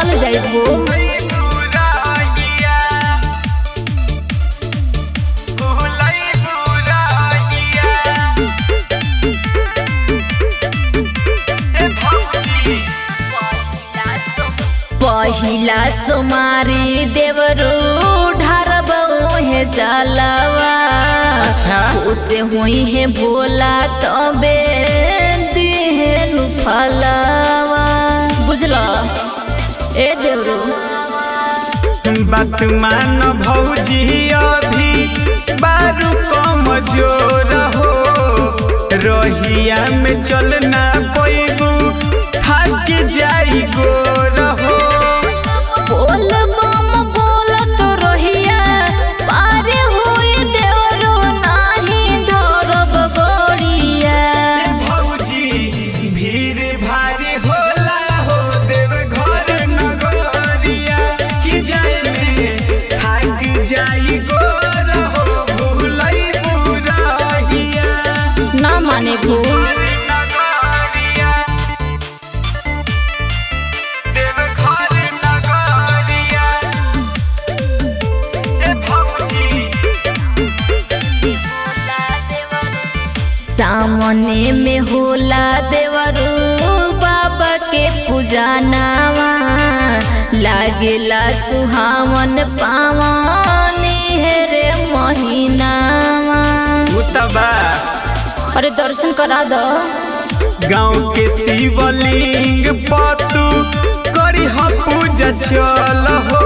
चल जाइबो पहिला सोमारी देवरू ढारबो हे जलवा अच्छा उसे हुई है भोला तबे दिहे नु फलवा बुझलो ए देवरू बात मान भौजी अभी बारू कम जोर हो रहिया में चलना पैबू थक जाई गोर हो बोल बम बोलत रहिया पारे होई देवरू नाही धरब गोरिया भौजी भीड़ भारी होला हो देव घर नगरिया कि जाए में थक जाई गोर हो भूलई बुरहिया ना माने भू नगरिया देव घर नगरिया ए भौजी सामने में होला देवरू बाबा के पूजा नावा लागेला सुहावन पावन हेरे महीनावा उतबा अरे दर्शन करा दो गाँव के शिवलिंग पतू करी ह पूजा चल हो